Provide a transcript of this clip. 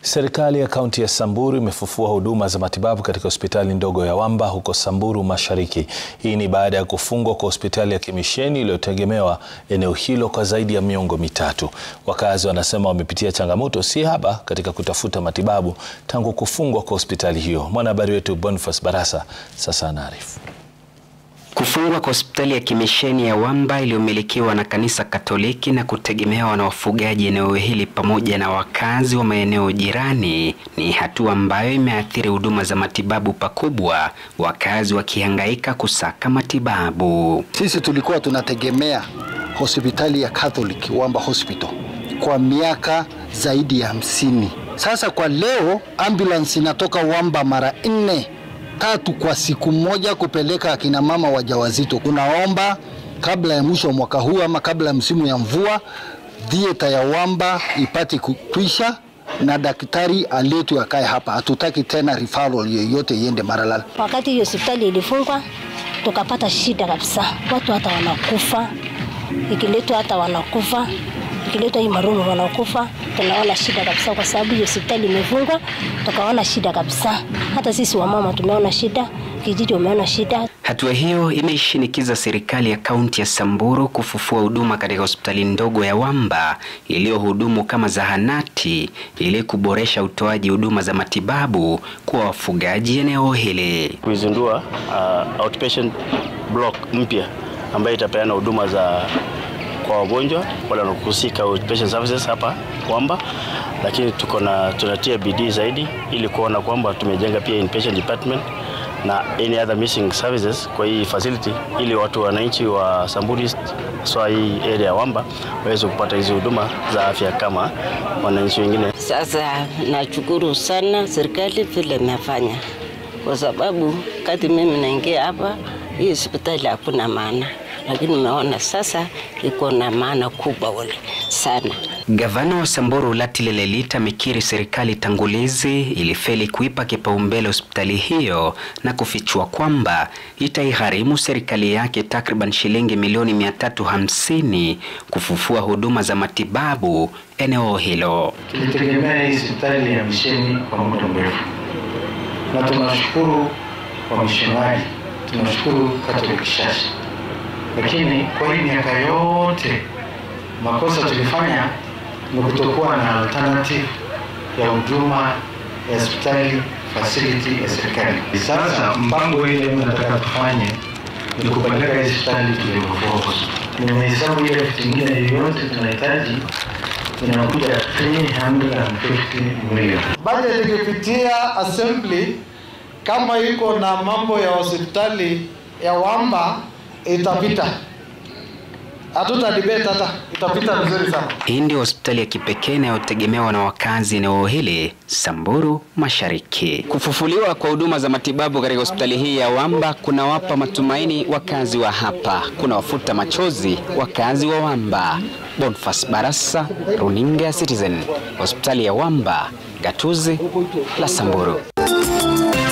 Serikali ya kaunti ya Samburu imefufua huduma za matibabu katika hospitali ndogo ya Wamba huko Samburu Mashariki. Hii ni baada ya kufungwa kwa hospitali ya Kimisheni iliyotegemewa eneo hilo kwa zaidi ya miongo mitatu. Wakazi wanasema wamepitia changamoto si haba katika kutafuta matibabu tangu kufungwa kwa hospitali hiyo. Mwanahabari wetu Boniface Barasa sasa anaarifu. Kufungwa kwa hospitali ya Kimisheni ya Wamba iliyomilikiwa na kanisa Katoliki na kutegemewa na wafugaji eneo hili pamoja na wakazi wa maeneo jirani ni hatua ambayo imeathiri huduma za matibabu pakubwa, wakazi wakihangaika kusaka matibabu. Sisi tulikuwa tunategemea hospitali ya Catholic Wamba Hospital kwa miaka zaidi ya hamsini. Sasa kwa leo ambulance inatoka Wamba mara nne tatu kwa siku moja kupeleka akina mama wajawazito. Tunaomba kabla ya mwisho wa mwaka huu ama kabla ya msimu ya mvua, dhieta ya Wamba ipate kukwisha na daktari aletwe akae hapa. Hatutaki tena referral yoyote iende Maralal. Wakati hiyo hospitali ilifungwa, tukapata shida kabisa, watu hata wanakufa, ikiletwa hata wanakufa ikiletwa hii marumu wanakufa. Tunaona shida kabisa, kwa sababu hiyo hospitali imefungwa, tukaona shida kabisa. Hata sisi wamama tumeona shida, kijiji wameona shida. Hatua hiyo imeishinikiza serikali ya kaunti ya Samburu kufufua huduma katika hospitali ndogo ya Wamba iliyohudumu kama zahanati ili kuboresha utoaji huduma za matibabu kwa wafugaji eneo hili. Kuizindua uh, outpatient block mpya ambayo itapeana huduma za kwa wagonjwa wale wanaohusika outpatient services hapa Wamba, lakini tuko na tunatia bidii zaidi ili kuona kwamba tumejenga pia inpatient department na any other missing services kwa hii facility ili watu wananchi wa Samburu East swa hii area ya Wamba waweze kupata hizi huduma za afya kama wananchi wengine. Sasa nashukuru sana serikali vile imefanya, kwa sababu kati mimi naingia hapa hii hospitali hakuna maana lakini umeona sasa iko na maana kubwa ule sana. Gavana wa Samburu Ulatile Lelita amekiri serikali tangulizi ilifeli kuipa kipaumbele hospitali hiyo na kufichua kwamba itaigharimu serikali yake takriban shilingi milioni 350 kufufua huduma za matibabu eneo hilo. Tulitegemea hii hospitali ya misheni kwa muda mrefu, na tunashukuru wamishonari, tunashukuru Catholic Church lakini kwa hii miaka yote makosa tulifanya ni kutokuwa na alternative ya huduma ya hospitali facility ya serikali. Sasa mpango ile nataka tufanye ni kupeleka hii hospitali to level 4. Nimehesabu ile vitu ingine yoyote tunahitaji inakuja 350 million. Budget ikipitia assembly kama iko na mambo ya hospitali ya Wamba itapita, hatuta debate hata, itapita vizuri sana. Hii ndio hospitali ya kipekee inayotegemewa na wakazi eneo hili Samburu Mashariki. Kufufuliwa kwa huduma za matibabu katika hospitali hii ya Wamba kunawapa matumaini wakazi wa hapa, kuna wafuta machozi wakazi wa Wamba. Boniface Barasa, runinga ya Citizen, hospitali ya Wamba, gatuzi la Samburu.